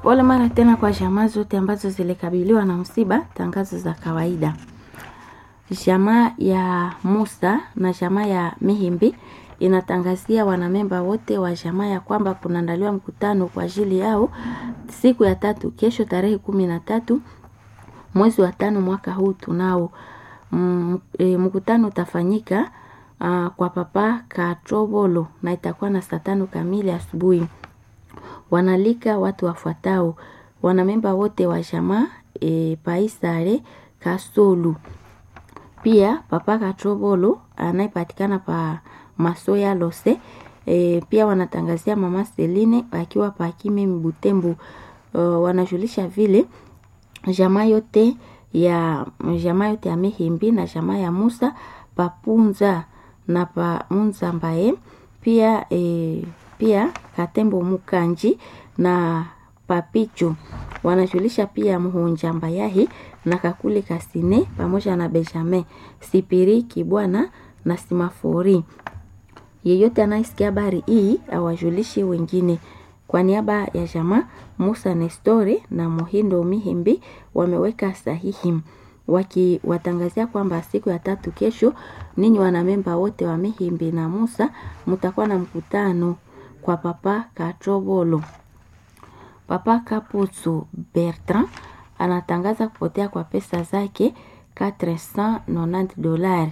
Pole mara tena kwa jamaa zote ambazo zilikabiliwa na msiba. Tangazo za kawaida. Jamaa ya Musa na jamaa ya Mihimbi inatangazia wanamemba wote wa jamaa ya kwamba kunaandaliwa mkutano kwa ajili yao siku ya tatu, kesho tarehe kumi na tatu mwezi wa tano mwaka huu tunao. Mm, e, mkutano utafanyika uh, kwa papa Katrovolo na itakuwa na saa tano kamili asubuhi. Wanalika watu wafuatao wanamemba wote wa jamaa e, Paisare Kasolu, pia papa Katrovolo anayepatikana pa Masoya Lose. E, pia wanatangazia mama Seline akiwa pa Kimi Mbutembu. Uh, wanajulisha vile jamaa yote ya jamaa yote ya Mihimbi na jamaa ya Musa papunza na pa Munza mbaye pia e, pia Katembo Mukanji na Papicho wanajulisha pia Muhunja Mbayahi na Kakule Kasine pamoja na Benjamin Sipiri Kibwana na Simafori. Yeyote anayesikia habari hii awajulishe wengine. Kwa niaba ya jamaa Musa Nestori na Muhindo Mihimbi wameweka sahihi wakiwatangazia kwamba siku ya tatu kesho, ninyi wanamemba wote wa Mihimbi na Musa mtakuwa na mkutano kwa papa Katrovolo. Papa Kaputsu Bertrand anatangaza kupotea kwa pesa zake 490 dolari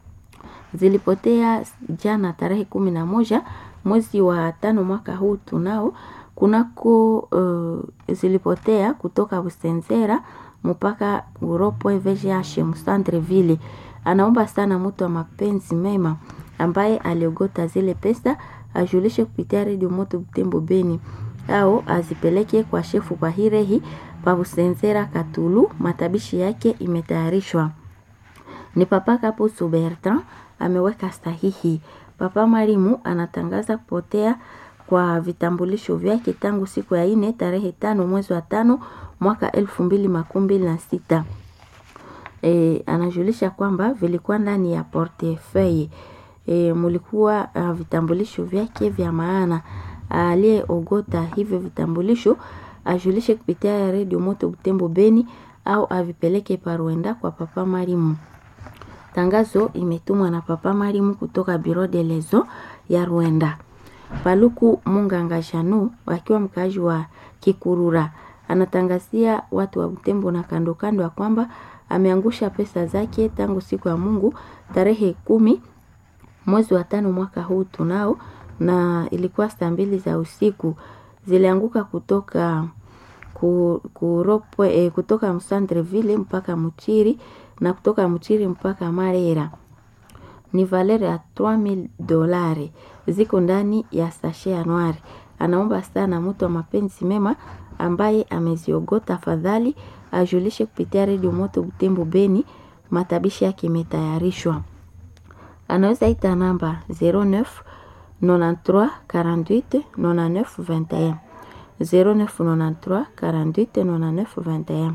zilipotea jana tarehe kumi na moja mwezi wa tano mwaka huu tunao kunako uh, zilipotea kutoka Busenzera mpaka Uropo VGH Msandreville. Anaomba sana mtu wa mapenzi mema ambaye aliogota zile pesa ajulishe kupitia redio Moto Butembo Beni au azipeleke kwa shefu kwa Hirehi pa Busenzera Katulu. Matabishi yake imetayarishwa ni Papa Kapusu Bertrand ameweka sahihi. Papa Marimu anatangaza kupotea kwa vitambulisho vyake tangu siku ya ine tarehe tano mwezi wa tano mwaka elfu mbili makumi mbili na sita. E, anajulisha kwamba vilikuwa ndani ya portefeuille e, mulikuwa uh, vitambulisho vyake vya maana. Aliyeogota hivyo vitambulisho ajulishe kupitia redio Moto Butembo Beni au avipeleke Parwenda kwa Papa Marimu. Tangazo imetumwa na Papa Marimu kutoka Biro de Lezo ya Rwanda. Paluku Munganga Janu akiwa mkaaji wa Kikurura anatangazia watu wa Butembo na kando kando ya kwamba ameangusha pesa zake tangu siku ya Mungu tarehe kumi mwezi wa tano mwaka huu tunao, na ilikuwa saa mbili za usiku zilianguka kutoka ku, kuropwe, eh, kutoka Msandreville mpaka Muchiri na kutoka Muchiri mpaka Marera ni valere ya 3000 dolari ziko ndani ya sashe ya nwari. Anaomba sana mtu wa mapenzi mema ambaye ameziogota, afadhali ajulishe kupitia redio Moto Butembo Beni. Matabishi yake imetayarishwa. Anaweza ita namba 09 93 48 99 21 09 93 48 99 21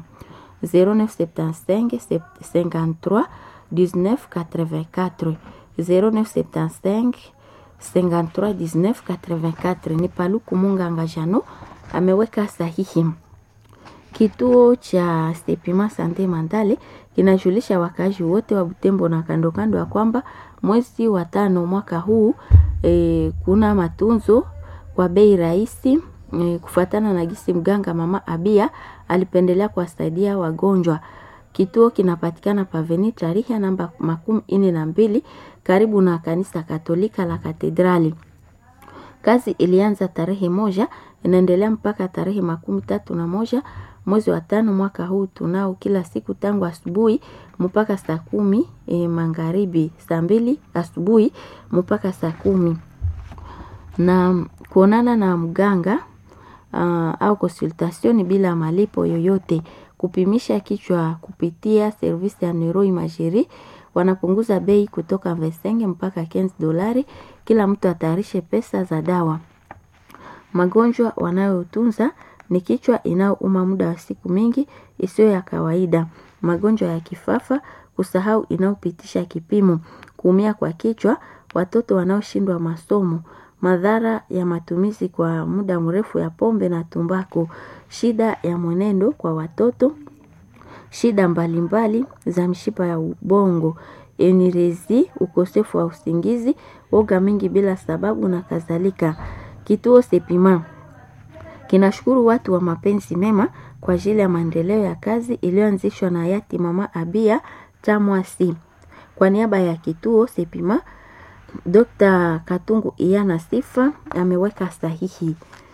0975 53 19 84 0975 53 19 84. Ni Paluku Munganga Jano ameweka sahihi. Kituo cha Stepima Sante Mandale kinajulisha wakazi wote wa Butembo na kando kando ya kwamba mwezi wa tano mwaka huu e, kuna matunzo kwa bei rahisi e, kufuatana na gisi mganga mama Abia alipendelea kuwasaidia wagonjwa. Kituo kinapatikana paveni tarehe namba makumi ine na mbili karibu na kanisa Katolika la Katedrali. Kazi ilianza tarehe moja inaendelea mpaka tarehe makumi tatu na moja mwezi wa tano mwaka huu tunao, kila siku tangu asubuhi mpaka saa kumi e, magharibi, saa mbili asubuhi mpaka saa kumi na kuonana na mganga uh, au consultation bila malipo yoyote kupimisha kichwa kupitia servisi ya neuroimagerie wanapunguza bei kutoka vesenge mpaka 15 dolari. Kila mtu atayarishe pesa za dawa. Magonjwa wanayotunza ni kichwa inayouma muda wa siku mingi isiyo ya kawaida, magonjwa ya kifafa, kusahau inayopitisha kipimo, kuumia kwa kichwa, watoto wanaoshindwa masomo, madhara ya matumizi kwa muda mrefu ya pombe na tumbaku, shida ya mwenendo kwa watoto, shida mbalimbali za mishipa ya ubongo, enirezi, ukosefu wa usingizi, woga mingi bila sababu na kadhalika. Kituo Sepima kinashukuru watu wa mapenzi mema kwa ajili ya maendeleo ya kazi iliyoanzishwa na hayati Mama Abia Tamwasi. Kwa niaba ya kituo Sepima, Dr. Katungu Iyana Sifa ameweka sahihi.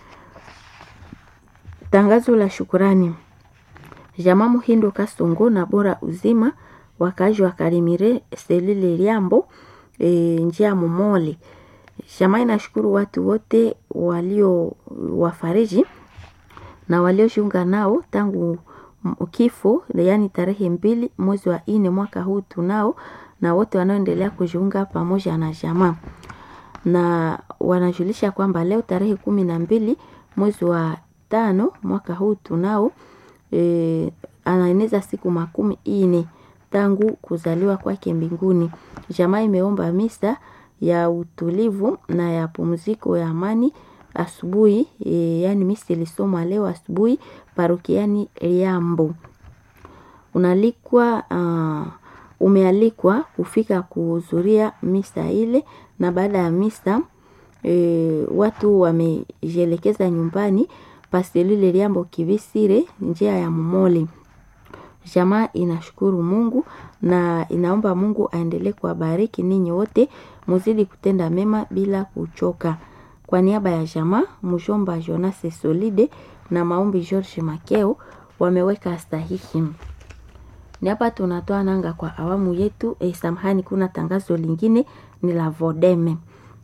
Tangazo la shukurani. Jamaa Muhindo Kasongo na Bora Uzima wakazi wa Karimire Selile Liambo e, njia Momole. Jamaa inashukuru watu wote walio wafariji na waliojiunga nao tangu kifo, yaani tarehe mbili mwezi wa nne mwaka huu tunao, na wote wanaoendelea kujiunga pamoja na jamaa, na wanajulisha kwamba leo tarehe kumi na mbili mwezi wa tano mwaka huu tunao e, anaeneza siku makumi ine tangu kuzaliwa kwake mbinguni. Jamaa imeomba misa ya utulivu na ya pumziko ya amani asubuhi e, yani misa ilisomwa leo asubuhi parokiani Liambo. Unalikwa uh, umealikwa kufika kuhudhuria misa ile, na baada ya misa e, watu wamejielekeza nyumbani paselile Liambo Kivisire njia ya Momole. Jamaa inashukuru Mungu na inaomba Mungu aendelee kuwabariki ninyi wote, muzidi kutenda mema bila kuchoka. Kwa niaba ya jamaa, mjomba Jonas Solide na maombi George Makeo wameweka sahihi. Ni hapa tunatoa nanga kwa awamu yetu. Eh, samahani, kuna tangazo lingine ni la Vodeme.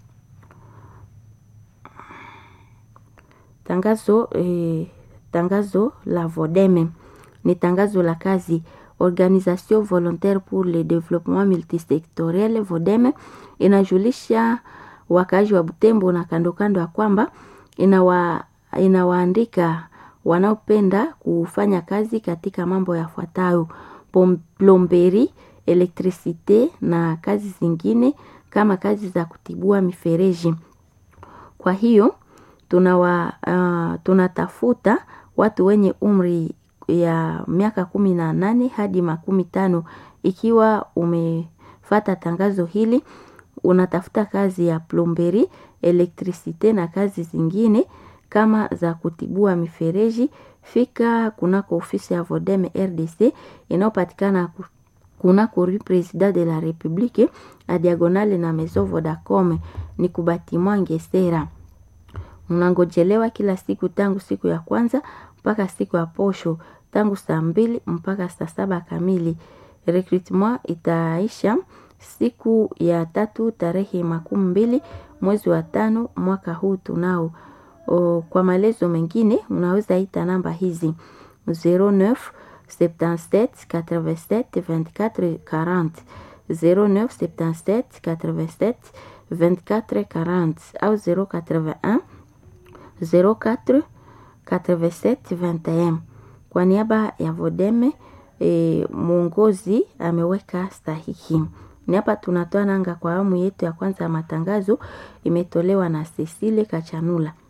Tangazo eh, tangazo la Vodeme ni tangazo la kazi Organisation Volontaire pour le Développement Multisectoriel Vodeme inajulisha wakazi wa Butembo na kando kando ya kwamba inawa, inawaandika wanaopenda kufanya kazi katika mambo yafuatayo: plomberi, elektrisite na kazi zingine kama kazi za kutibua mifereji. Kwa hiyo tunawa, uh, tunatafuta watu wenye umri ya miaka kumi na nane hadi makumi tano. Ikiwa umefata tangazo hili, unatafuta kazi ya plomberi, elektrisite na kazi zingine kama za kutibua mifereji, fika kunako ofisi ya Vodeme RDC inayopatikana kunako Rue President de la Republique a diagonale na Maison Vodacom ni kubatimwa Ngesera. Mnangojelewa kila siku tangu siku ya kwanza mpaka siku ya posho tangu saa mbili mpaka saa saba kamili. Recruitment itaisha siku ya tatu tarehe makumi mbili mwezi wa tano mwaka huu tunao. O, kwa maelezo mengine unaweza ita namba hizi 09 77 87 24 40 09 77 87 24 40 au 081 04 87 21. Kwa niaba ya Vodeme e, mwongozi ameweka sahihi. Ni hapa tunatoa nanga kwa awamu yetu ya kwanza ya matangazo, imetolewa na Cecile Kachanula.